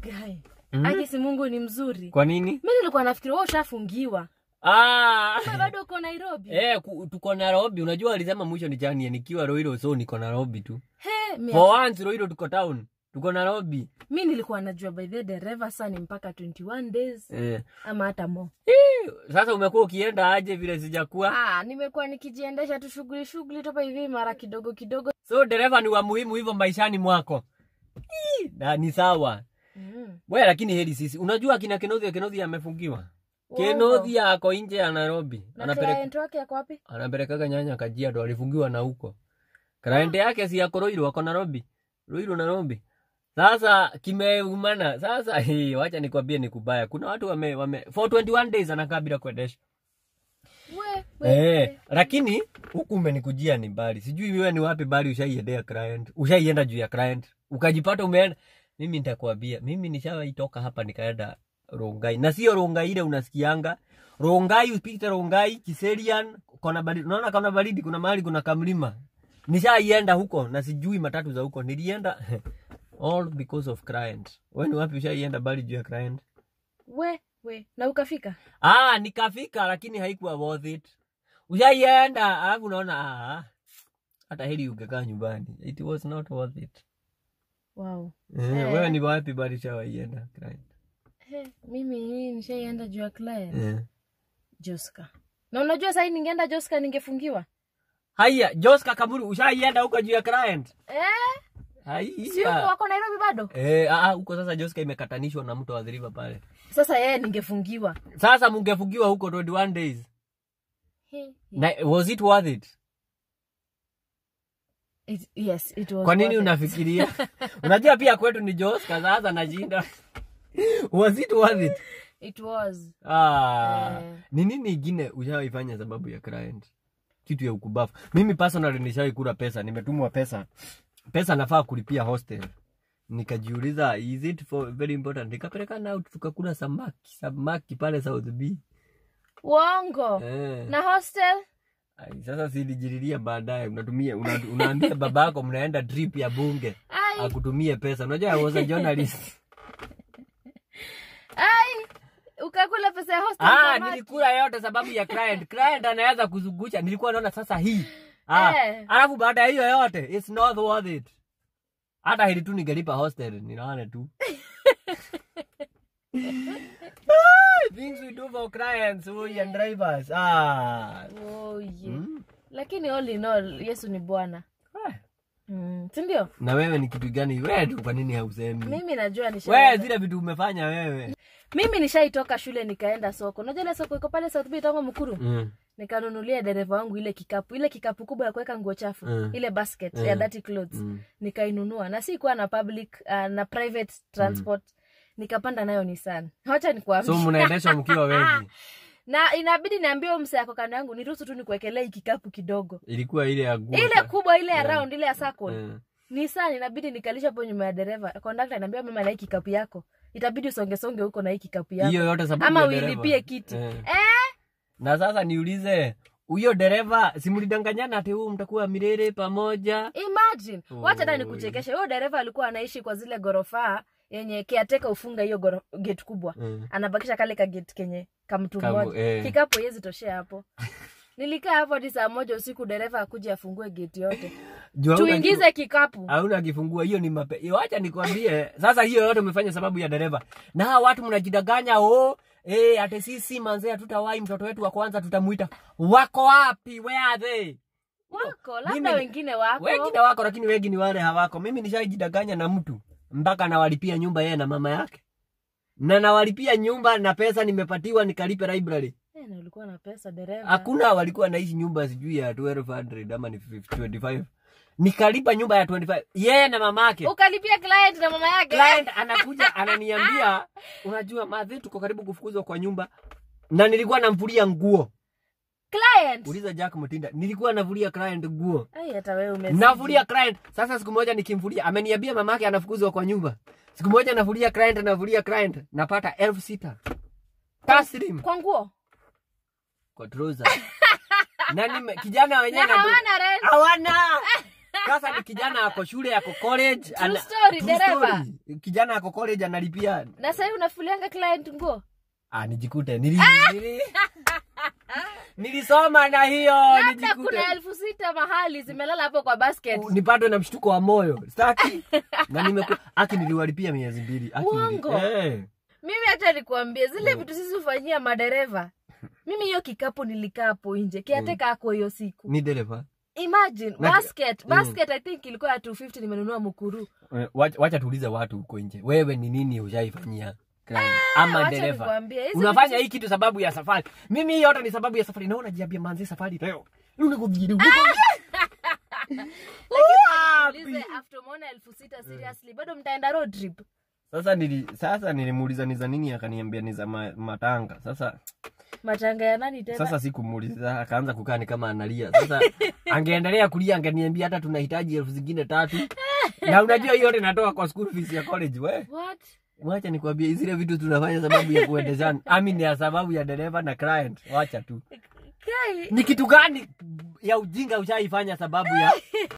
Guy. Mhm. Akisi Mungu ni mzuri. Kwa nini? Mimi nilikuwa nafikiri wewe ushafungiwa. Ah. Wewe bado uko Nairobi. Eh, ku- tuko Nairobi. Unajua alisema mwisho ni jani nikiwa Roiro so niko Nairobi tu. He, mi, For once Roiro tuko town. Tuko Nairobi. mi nilikuwa najua by the way dereva saa ni mpaka 21 days Eh. ama hata more. Sasa umekuwa ukienda aje vile sijakuwa? Ah, nimekuwa nikijiendesha tu shughuli shughuli topa hivi mara kidogo kidogo. So dereva ni wa muhimu hivyo maishani mwako. Ii, Na ni sawa. Mm. Wewe lakini heri sisi. Unajua kina Kenothi Kenothi amefungiwa. Kenothi ako nje ya Nairobi. Na Anapeleka client wake yako wapi? anapelekaga nyanya Kajiado alifungiwa na huko. Client yake si yako Roiro wako Nairobi. Roiro Nairobi. Sasa kimeumana. Sasa hii wacha nikwambie ni kubaya. Kuna watu wame, wame for 21 days anakaa bila kuendesha. We, we, Eh, lakini huku umenikujia ni mbali. Sijui wewe ni wapi bali ushaiendea client. Ushaienda juu ya client. Ukajipata umeenda. Mimi nitakwambia, mimi nishawaitoka hapa nikaenda Rongai. Na sio Rongai ile unasikianga. Rongai upite Rongai, Kiserian, kona baridi. Unaona kona baridi kuna mahali kuna kamlima. Nishaienda huko na sijui matatu za huko. Nilienda all because of client. Wewe ni wapi ushaienda bali juu ya client? we, we. Na ukafika? Ah, nikafika lakini haikuwa worth it. Ushaienda alafu unaona ah, hata heri ungekaa nyumbani. It was not worth it. Wow. Eh, Eh. wewe ni wapi bali ushawaienda client? He, mimi hii nishaienda juu ya client. Eh. Joska. Na unajua sahii ningeenda Joska ningefungiwa. Haya, Joska Kamuru ushaienda huko juu ya client? Eh? Si huko Haya. wako Nairobi bado? Eh, ah, ah, huko sasa Joska imekatanishwa na mtu wa The River pale. Sasa yeye ningefungiwa. Sasa mungefungiwa huko 21 days. He, Na, was it worth it? it, yes, it was Kwa nini worth it. unafikiria? Unajua pia kwetu ni Joska sasa nashinda. was it worth it? It was. Ah, Eh. ni nini ingine ushawaifanya sababu ya client? Kitu ya ukubafu. Mimi personally nishawahi kula pesa, nimetumwa pesa. Pesa nafaa kulipia hostel. Nikajiuliza is it for very important? Nikapeleka na tukakula samaki, samaki pale South B. Uongo. Eh. Na hostel? Ai, sasa silijiriria baadaye unatumia una, unaambia babako mnaenda trip ya bunge Ai, akutumie pesa. Unajua I was a journalist. ai. Ukakula pesa ya hostel Ah, samaki? nilikula yote sababu ya client. Client anaweza kuzungusha. Nilikuwa naona sasa hii. Ah, Eh. alafu baada ya hiyo yote it's not worth it. Hata hili tu ningelipa hostel, ninaona tu. Ah, Things we do for clients, we and drivers. Ah. Oh, yeah. Mm. Lakini all in all, Yesu ni Bwana. Ah. Mm, si ndio? Na wewe ni kitu gani? Wewe tu kwa nini hausemi? Mimi najua Wewe nisha zile vitu umefanya wewe. Mimi nishaitoka shule nikaenda soko. Unajua ile soko iko pale South Bay tangu Mkuru? Mm. Nikanunulia dereva wangu ile kikapu, ile kikapu kubwa ya kuweka nguo chafu, Mm. ile basket Mm. ya dirty clothes. Mm. Nikainunua na si kuwa na public uh, na private transport. Nikapanda nayo Nissan. Wacha nikwambie. So mnaendesha mkiwa wengi. na inabidi niambie huyo msee ako kando yangu niruhusu tu nikuwekelee hii kikapu kidogo. Ilikuwa ile ya guo. Ile kubwa ile ya Yeah. round ile ya circle. Eh. Nissan inabidi nikalisha hapo nyuma ya dereva. Kondakta ananiambia mama na hii kikapu yako. Itabidi usonge songe huko na hii kikapu yako. Hiyo yote sababu Ama ya dereva. uilipie kiti. Eh. Eh? Na sasa niulize, huyo dereva simulidanganyana ati huu mtakuwa milele pamoja? Imagine. Wacha hata Oi. nikuchekeshe. Huyo dereva alikuwa anaishi kwa zile ghorofa yenye kiateka ufunga hiyo goro- gate kubwa. Mm. Anabakisha kale ka gate kenye kamtu Kamu- mmoja. eh. Kikapu yezi toshea hapo. Nilikaa hapo hadi saa moja usiku dereva akuje afungue gate yote. Juu hauna Tuingize kikapu. kifu- hauna kifungua, hiyo ni mape. Iyo, Wacha nikwambie, sasa hiyo yote umefanya sababu ya dereva. Na hawa watu mnajidanganya, oh, eh, ate sisi manzee hatutawahi mtoto wetu wa kwanza tutamuita. Wako wapi? Where are they? Wako, labda Mimi- wengine wako. Wengine wako lakini wengi ni wale hawako. Mimi nishajidanganya na mtu mpaka nawalipia nyumba yeye na mama yake, na nawalipia nyumba na pesa nimepatiwa nikalipe library. Eh, na ulikuwa na pesa dereva. Hakuna walikuwa naishi nyumba sijui ya 1200 ama ni 50 25. Nikalipa nyumba ya 25 yeye na mamake. Ukalipia client na mama yake. Client anakuja ananiambia, unajua madhi, tuko karibu kufukuzwa kwa nyumba, na nilikuwa namvulia nguo. Client. Uliza Jack Mutinda, nilikuwa navulia client nguo. Ai hata wewe umezidi. navulia client sasa siku moja nikimvulia ameniambia mamake anafukuzwa kwa nyumba siku moja navulia client navulia client napata elfu sita taslim Kwa nguo. kwa trouser na nime, kijana wenyewe Na na hawana rent. hawana sasa ni kijana ako shule ako college True story, True dereva. story. kijana ako college analipia na sahii unafulianga client nguo ah, nijikute nili, nili, nilisoma na hiyo labda nijikute kuna elfu sita mahali zimelala hapo kwa basket nipatwe na mshtuko wa moyo staki na nimeku aki niliwalipia miezi mbili Aki nili- Uongo. Eh. mimi hata nikuambie zile vitu sisi hufanyia madereva mimi hiyo kikapu nilikaa hapo nje kiateka ako hiyo siku ni dereva imagine Na- basket Mm. basket i think ilikuwa ya 250 nimenunua mkuru Eh, wacha wacha tuulize watu huko nje wewe ni nini ushaifanyia client? ama wacha dereva nikwambie, hizi unafanya vitu- hii kitu sababu ya safari mimi hii yote ni sababu ya safari naona jiambia manzi safari leo Unakujiru- Wapi? Ulize, after umeona elfu sita seriously bado mtaenda road trip sasa nili sasa nilimuuliza ni za nini akaniambia ni za ma, matanga sasa matanga ya nani tena sasa sikumuuliza akaanza kukaa ni kama analia sasa angeendelea kulia angeniambia hata tunahitaji elfu zingine tatu na unajua hiyo yote natoka kwa school fees ya college we what wacha nikwambie zile vitu tunafanya sababu ya kuendeshana ami ni ya sababu ya dereva na client wacha tu kai ni kitu gani ya ujinga ushaifanya sababu ya